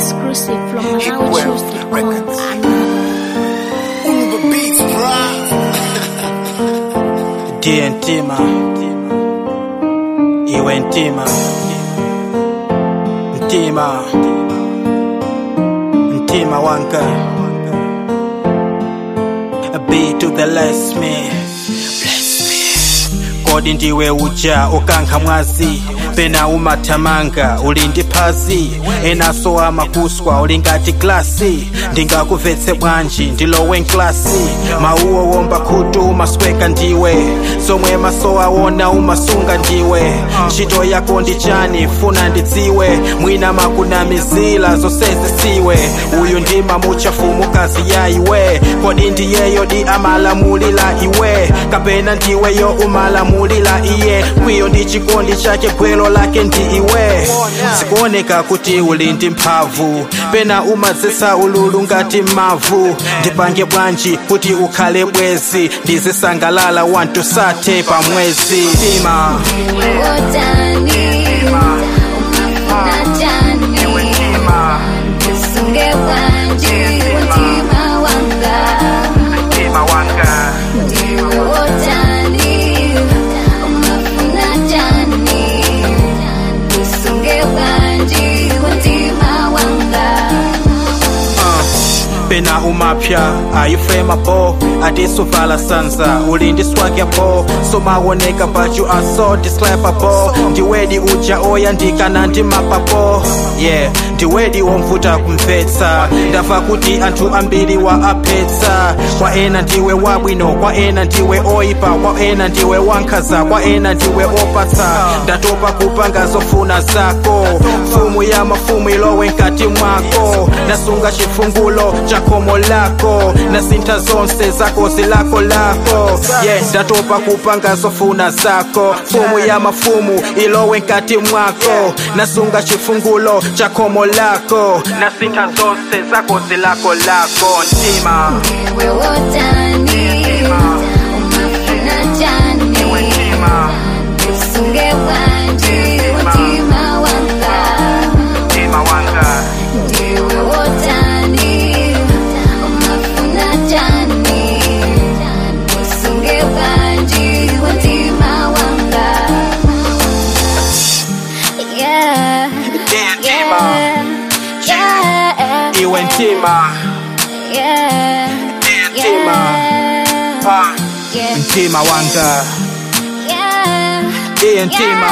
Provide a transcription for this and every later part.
Exclusive from MalawiChoose.com. Uber Beats Drive. ndiye ntima iwe ntima ntima ntima wanga be to the less me bless me kodi ndiwe uja ukankha mwazi pena umathamanga uli ndi phazi enaso amakuswa uli ngati glasi ndingakuvetse bwanji ndilowe nklasi mauwo womba khutu umasweka ndiwe zomwe maso awona umasunga ndiwe ntchito yako ndi chani funa ndidziwe mwina makunamizila zonsezi siwe uyu ndima muchafumukazi ya iwe kodi ndiyeyo di amalamulila iwe kapena ndiweyo umalamulila iye kwiyo ndi chikondi chake gwelo lake ndi iwe zikuoneka kuti uli ndi mphamvu pena umadzesa ululu ngati mavu ndipange bwanji kuti ukhale bwezi ndizisangalala wantu sathe pamwezi tima tima wanga pena umapya ayifremabo atisuvala sanza uli ndi swagyabo somawoneka but you are so describable ndiwedi uja oyandikana ndi mapapo yeah ndiwedi womvuta kumvetsa ndamva kuti anthu ambiri wa aphetsa kwa ena ndiwe wabwino kwa ena ndiwe oyipa kwa ena ndiwe wankhaza kwa ena ndiwe opatsa ndatopa kupanga zofuna zako mfumu ya mafumu ilowe mkati mwako nasunga chifungulo cha khomo lako nasintha zonse zako zilako lako yeah ndatopa kupanga zofuna zako mfumu ya mafumu ilowe mkati mwako nasunga chifungulo cha khomo lako nasintha zonse zako zilako lako ntima ntima ntima wanga Yeah, ndiye ntima yeah, iwe ntima yeah, ndiye ntima Ah, yeah, ntima wanga yeah, ndiye ntima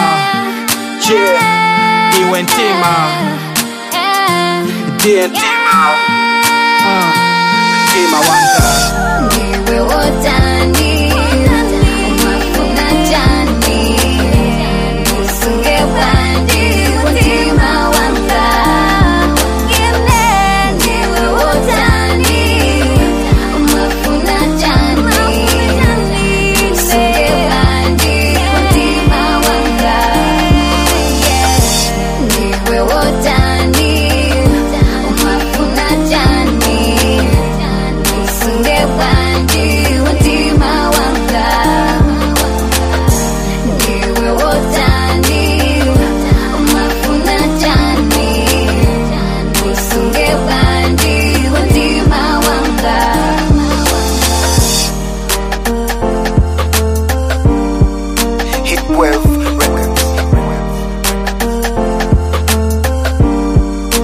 yeah iwe ntima yeah. ndiye ntima Ah, ntima wanga Ndiwe wotani, umafuna jani, usunge bwanji kuntima wanga. Ndiwe wotani, umafuna jani, usunge bwanji kuntima wanga. Ndiwe wotani, umafuna jani, usunge bwanji kuntima wanga. Ndiwe wotani, umafuna jani, usunge bwanji kuntima wanga. Hitwave Records.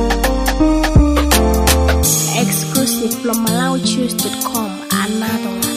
Exclusive from MalawiChoose.com. Another one.